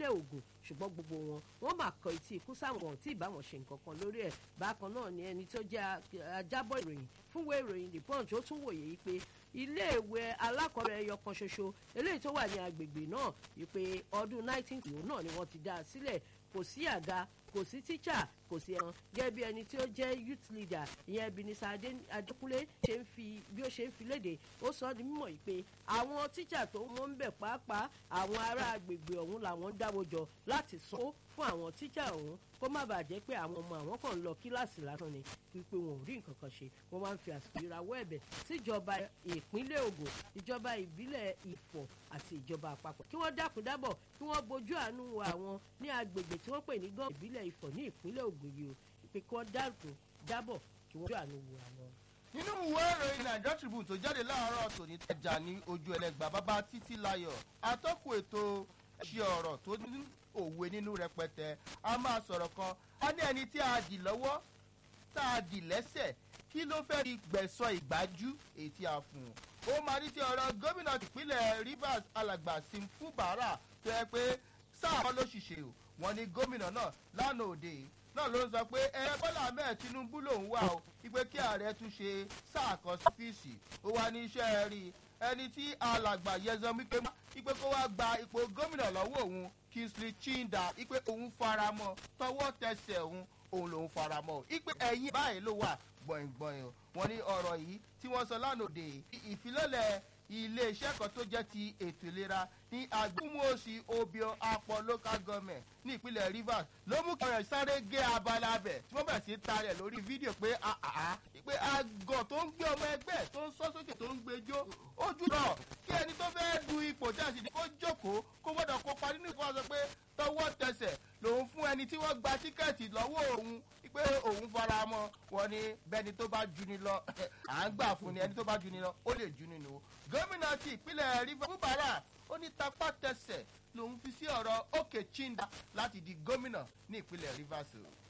ìpínlẹ̀ Ògùn ṣùgbọ́n gbogbo wọn wọ́n máa kọ etí ikú sáwọn tí ìbá wọn ṣe nǹkan kan lórí ẹ̀ bákan náà ni ẹni tó jẹ́ ajábọ̀ ìròyìn fúnwé ìròyìn The Punch ó tún wòye yìí pé iléèwé alákọ̀ọ́bẹ̀rẹ̀ ẹyọ kan ṣoṣo eléyìí tó wà ní agbègbè náà wípé ọdún 19 náà ni wọ́n ti dá a sílẹ̀ kò sí àga kò sí tíṣà kò sí ẹran gẹ́gẹ́ bí ẹni tí ó jẹ́ youth leader ìyẹn Ebenezer Adékúnlé ṣe ń fi bí ó ṣe ń fi léde ó sọ ọ́ di mímọ̀ yìí pé àwọn tíṣà tó mọ́ ń bẹ̀ pàápàá àwọn ará agbègbè ọ̀hún làwọn dáwọ́ jọ láti sanwó fún àwọn tíṣà ọ̀hún kó má bàa jẹ́ pé àwọn ọmọ àwọn kan ń lọ kíláàsì lásán ni wípé wọn ò rí nǹkan kan ṣe wọ́n máa ń fi àsìkò ìrawọ́ ẹ̀bẹ̀ síjọba ìpínlẹ̀ Ògùn ìjọba ìbílẹ̀ Ifọ̀ àti ìjọba àpapọ̀ kí wọ́n dákun dábọ̀ kí wọ́n bójú àánú wo àwọn ní agbègbè tí wọ́n pè ní gọ́ọ̀mù ìbílẹ̀ Ifọ̀ ní ìpínlẹ̀ Ògùn yìí o pé kí wọ́n dákun dábọ̀ kí wọ́n bójú àánú wo àwọn. nínú ìwé ìròyìn Nigeria Tribune tó jáde láàárọ̀ tòní tẹ̀jà ní ojú ẹlẹ́gbà bàbá títí láyọ̀ atọ́kùn ètò ṣe ọ̀rọ̀ tó ní òwe nínú rẹpẹtẹ a máa sọ̀rọ̀ kan a ní ẹni tí a dì lọ́wọ́ tá a dì lẹ́sẹ̀ kí ló fẹ́ di gbẹ̀sọ̀ ìgbájú èyí tí a fún un. ó máa ní ti ọ̀rọ̀ gómìnà ìpínlẹ̀ Rivers alàgbà Simfu Bara tó yẹ pé sáà kan ló ṣìṣe o wọ́n ní gómìnà náà lánàá òde yìí náà ló ń sọ pé ẹ Bọ́lá Ahmed Tinubu lòún wà o wípé kí ààrẹ tún ṣe sáà kan sífíìsì ó wá ní iṣẹ́ rí ẹni tí alàgbà yẹzọ wípé wípé kó wá gba ipò gómìnà lọ́wọ́ òun Kingsley Chinda wípé òun faramọ́ tọwọ́ tẹsẹ̀ òun òun lòun faramọ́ wípé ẹ̀yìn báyìí ló wà gbọ̀ngbọ̀n o wọ́n ní ọ̀rọ̀ yìí tí wọ́n sọ lánàá òde ìfilọ́lẹ̀ iléeṣẹ́ kan tó jẹ́ ti ètò ìlera ní agbóhùnmọ́sí obio apọ̀ local government ní ìpínlẹ̀ Rivers ló mú kí ọ̀rẹ́ sáré gé abala abẹ̀ tí wọ́n bẹ̀rẹ̀ sí ta rẹ̀ lórí fídíò pé àhà pé àgọ̀ tó ń gbé ọmọ ẹgbẹ́ tó ń sọ́ sókè tó ń gbé jó ojú náà kí ẹni tó fẹ́ du ipò tí a sì ní kó jókòó kó gbọ́dọ̀ kópa nínú ìfowópamọ́ sọ pé tọwọ́ tẹsẹ̀ lòun fún ẹni tí wọ́n gba tíkẹ́ẹ̀tì lọ́wọ́ òun pé òun fara mọ́ wọn ni bẹ́ni tó bá juni lọ à ń gbà fún ni ẹni tó bá juni lọ ó lè juni nù. gómìnà ti ìpínlẹ̀ Rivers Fubara ó ní tapá tẹsẹ̀ lòun fi sí ọ̀rọ̀ Òkè Chinda láti di gómìnà ní ìpínlẹ̀ Rivers.